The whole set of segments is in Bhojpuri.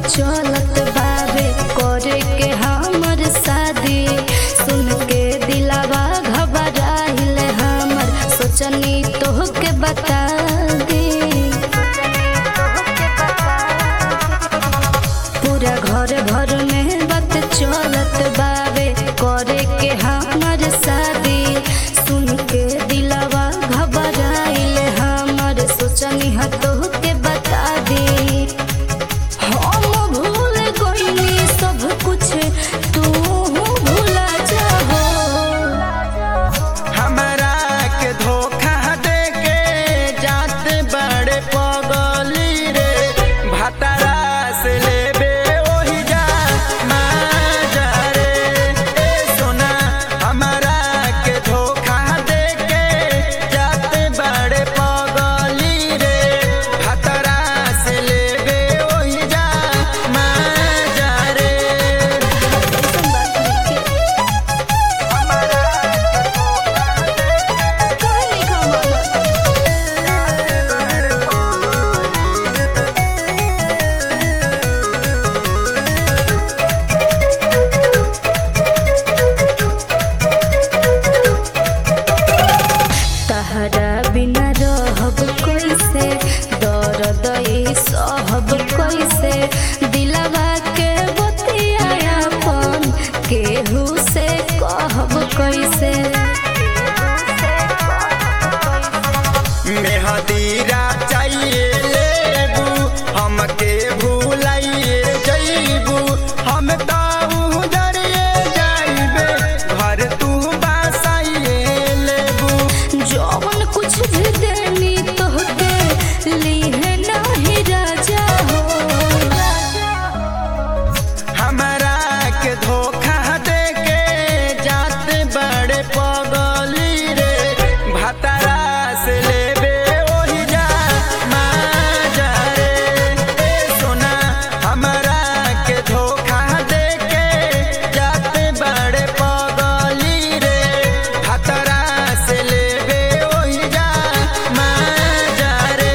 चलत बावे करे के हमर शादी सुन के दिलावा घबराइल हमर सोचनी तोहके बता दी पूरा घर भर में बात चलत बावे करे के हमर शादी सुन के दिलावा घबराइल हमर सोचनी ह तोहके बता दी हम भूल गइनी सब कुछ तू भूला जाहो हमरा के धोखा दे के जात बड़े पगली रे भतरा से लेबे ओही जा माजा रे ए सोना हमरा के धोखा दे के जात बड़े पगली रे भतरा से लेबे ओही जा माजा रे तहरा बिना रहब कैसे दर्द ई सहब कैसे दिलवा के बतियापन केहू से कहब कैसे मेहदीरा चाहिए लेबू हमके भूलाइए जईबू हम ताऊ डरिए जाइबे घर तू बासाइए लेबू जौन कुछ भी देनी तोहके लीहे नाही राजा हो हमरा के धोखा दे के जात बड़े पगली रे भतरा से लेबे ओही जा माजा रे ए सोना हमरा के धोखा दे के जात बड़े पगली रे भतरा से लेबे ओही जा माजा रे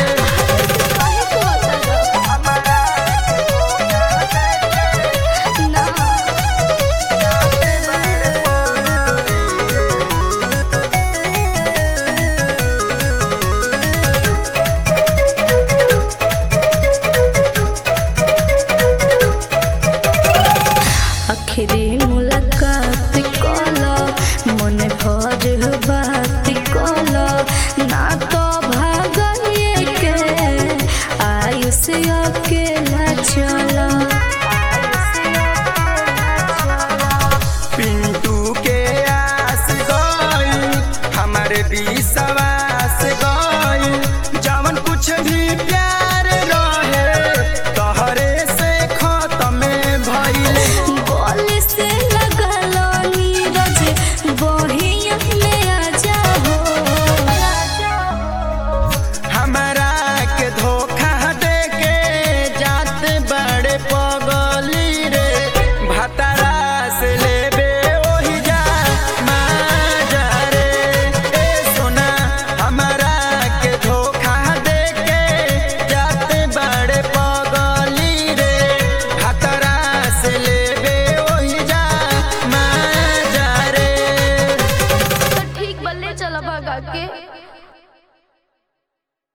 आखिरी मुलाकात कला मन भर बात कला ना तो भागए के आयुष अकेला चला पिंटू के आस गई हमारे विश्वास गई जवन कुछ भी प्यार रहे तहरे से खत्म भइले गोली से लगलो नीरज बहिया में आ जाओ हमरा के धोखा दे के जात बड़े पगली रे भतरा से लेबे ओही जा माजा रे ए सोना हमरा के धोखा दे के जात बड़े पगली रे भतरा से लेबे ओही जा माजा रे ठीक बल्ले चला भगा के